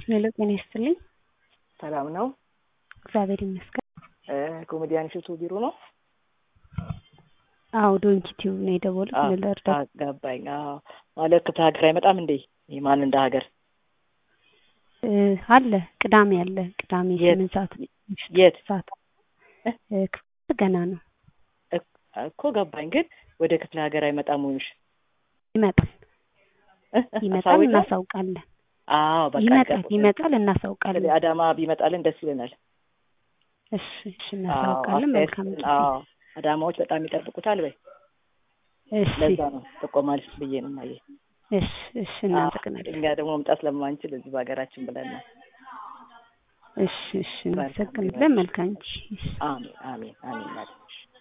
ሄሎ ጤና ይስጥልኝ። ሰላም ነው? እግዚአብሔር ይመስገን። ኮሜዲያን እሸቱ ቢሮ ነው? አዎ ዶንኪ ቲዩብ ነው የደወሉት። ምን ልርዳ? ገባኝ። አዎ ማለት ክፍለ ሀገር አይመጣም እንዴ? ማን እንደ ሀገር እ አለ ቅዳሜ አለ ቅዳሜ የት? ስምንት ሰዓት የት? ሰዓት እ ክፍለ ገና ነው እኮ ገባኝ። ግን ወደ ክፍለ ሀገር አይመጣም ወይሽ? ይመጣል ይመጣል አሳውቀው? እናሳውቃለን። አዎ በቃ ይመጣል ገባኝ። ይመጣል እናሳውቃለን። ስለዚህ አዳማ ቢመጣልን ደስ ይለናል። እሺ እሺ አዎ እናሳውቃለን። አስተያየት መልካም ጊዜ። አዎ አዳማዎች በጣም ይጠብቁታል በይ። እሺ ለዛ ነው ጥቆማ ልስጥ ብዬ ነው ማየ እሺ እሺ እናመሰግናለን። እኛ ደግሞ መምጣት ስለማንችል እዚህ በሀገራችን ብለን ነው። እሺ እሺ እናመሰግናለን። መልካም ጊዜ። አሜን አሜን አሜን ማለት ነው።